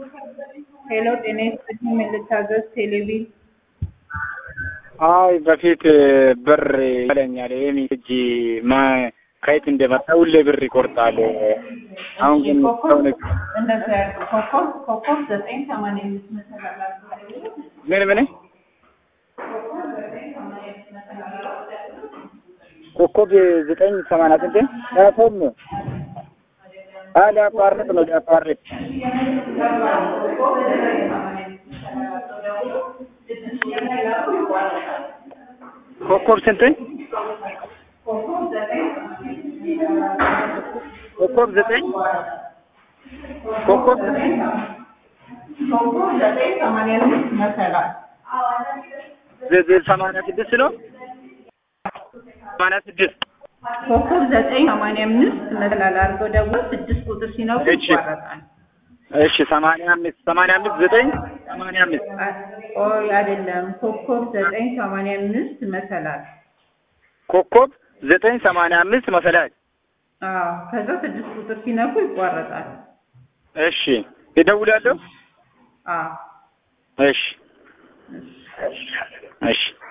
ሄሎ ጤና ይስጥልኝ ምን ልታዘዝ ቴሌቪዥን አይ በፊት ብር ይለኛል ይሄም እጅ ማ ከየት እንደመጣ ሁሌ ብር ይቆርጣል። አሁን ግን ሰው ነግ እንደዛ ያሉ ኮከብ ኮከብ ዘጠኝ ሰማንያ አምስት መሰላላችሁ ምን ምን ኮከብ ዘጠኝ ሰማንያ ስንት ያቶም አይ ሊያቋርጥ ነው ሊያቋርጥ ኮከብ ስንት ኮከብ ዘጠኝ ኮከብ ዘጠኝ ኮከብ ዘጠኝ ሰማንያ አምስት መሰላል ዘ- ሰማንያ ስድስት ነው ሰማንያ ስድስት ኮከብ ዘጠኝ ሰማንያ አምስት መሰላል አድርገው ደግሞ ስድስት ቁጥር ሲነኩ እሺ። ይቋረጣል። እሺ ሰማንያ አምስት ሰማንያ አምስት ዘጠኝ ሰማንያ አምስት ቆይ አይደለም ኮከብ ዘጠኝ ሰማንያ አምስት መሰላል ኮከብ ዘጠኝ ሰማንያ አምስት መሰላል አዎ ከዛ ስድስት ቁጥር ሲነኩ ይቋረጣል። እሺ እደውላለሁ አዎ እሺ እሺ